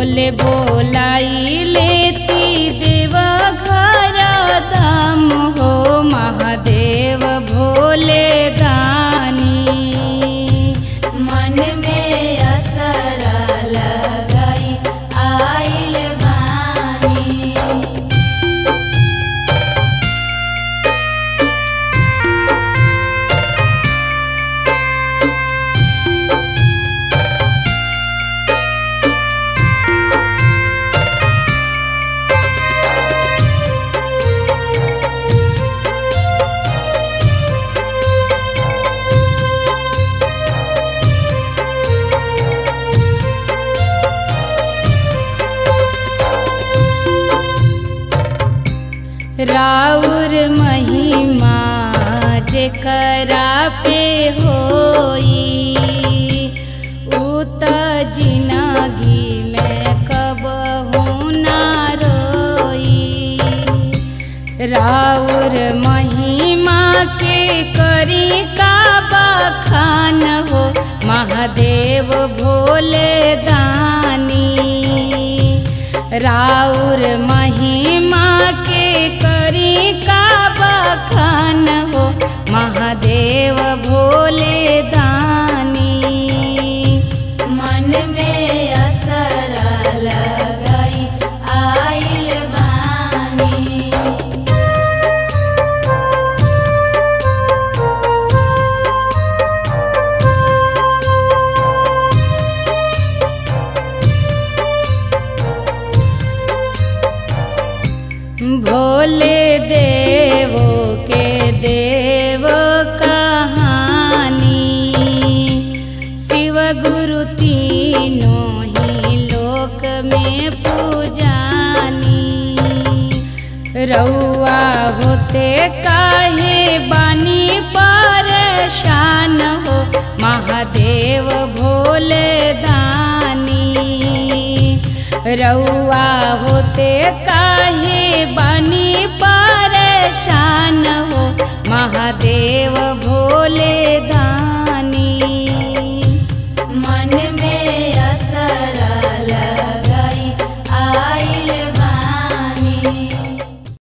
बोले बोलाई लेती देवा घर दाम हो महादेव भोले दानी मन में असरा लगाई आइल बानी राउर महिमा जेकरा पे होई उ त जिनगी में कबहू ना रोई राउर महिमा के करी का बखान हो महादेव भोले दानी राउर महिमा के करी का बखान हो महादेव भोले दानी मन में असरा लगाई आइल बानी भोले देवो के देव कहानी शिव गुरु तीनों ही लोक में पूजानी रउआ होते काहे बानी परेशान हो महादेव भोले दानी रउआ होते काहे बानी